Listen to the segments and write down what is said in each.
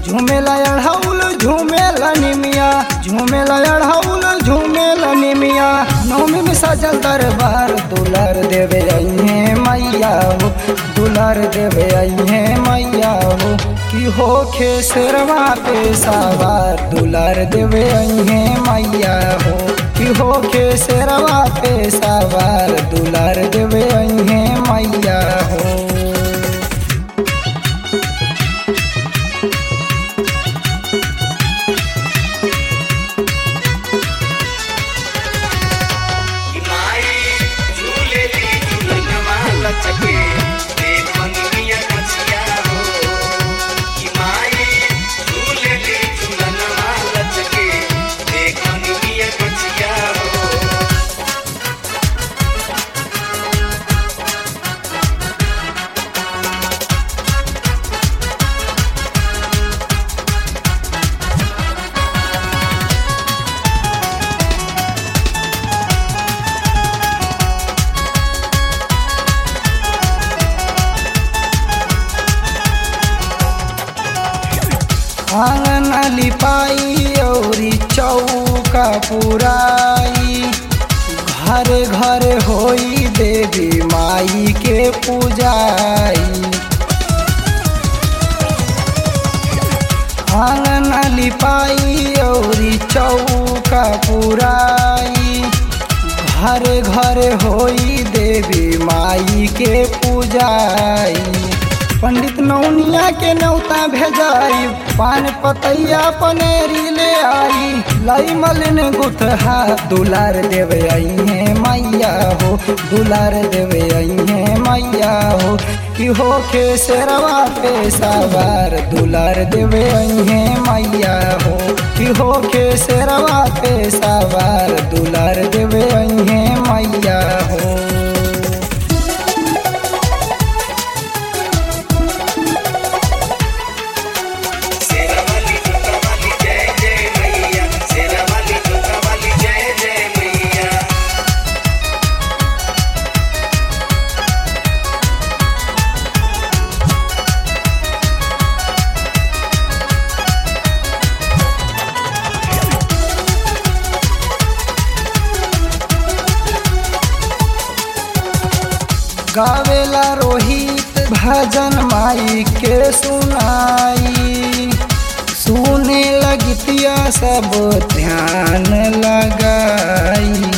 झूमेला अढ़ौल झूमेला निमिया झूमेला अढ़ौल झूमेला निमिया नौमी में सजल दरबार दुलार देवे अइहे मैया हो दुलार देवे अइहे मैया हो कि हो खेसरवा पे सवार दुलार देवे अइहे मैया हो कि हो खेसरवा पे सवार दुलार देवे अइहे मैया हो कि माई झूले ली झूलनवा लचके देख मंगिया कचिया हो कि माई झूले ली झूलनवा लचके देख मंगिया कचिया हो आंगन लिपाई औरी चौका पुराई घर घर होई देवी माई के पूजाई आंगन लिपाई औरी चौका पुराई घर घर होई देवी माई के पूजाई पंडित नौनिया के नौता भेजाई पान पतैया पनेरी ले आई लाई मलिन गुथहा दुलार देवे आई है मैया हो दुलार देवे आई है मैया हो कि हो के शेरवा पे सवार दुलार देवे आई है मैया हो कि हो के शेरवा पे सवार दुलार देवे आई है मैया हो शेरा वाली जोता वाली जय जय मैया शेरा वाली जोता वाली जय जय मैया गावेला रोहित भजन माई के सुनाई सुने लगतिया सब ध्यान लगाई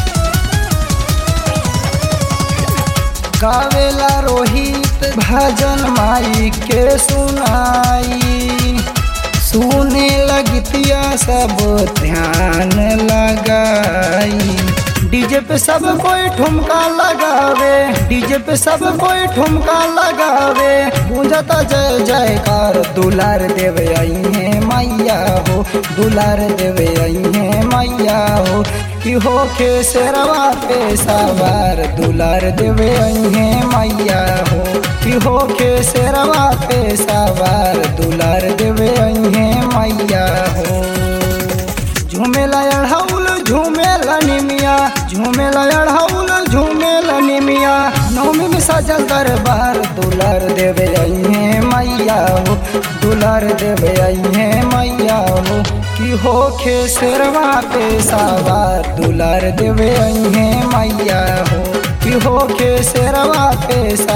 गावेला रोहित भजन माई के सुनाई सुने लगतिया सब ध्यान लगाई डीजे पे सब कोई ठुमका लगावे डीजे पे सब कोई ठुमका लगावे गूंजता जय जयकार दुलार देवे आई है मैया हो दुलार देवे आई है मैया हो कि हो के शेरवा पे सवार दुलार देवे आई है मैया हो कि हो के शेरवा पे सवार दुलार देवे आई है मैया हो झूमेला अढ़ौल झूमेला निमिया झूमेला अढ़ौल झूमेला निमिया नौमी में सजल दरबार दुलार देवे आई है मैया हो दुलार देवे आई है मैया हो कि हो खे शेरवा पे सवार दुलार देवे आई है मैया हो कि हो खे शेरवा पे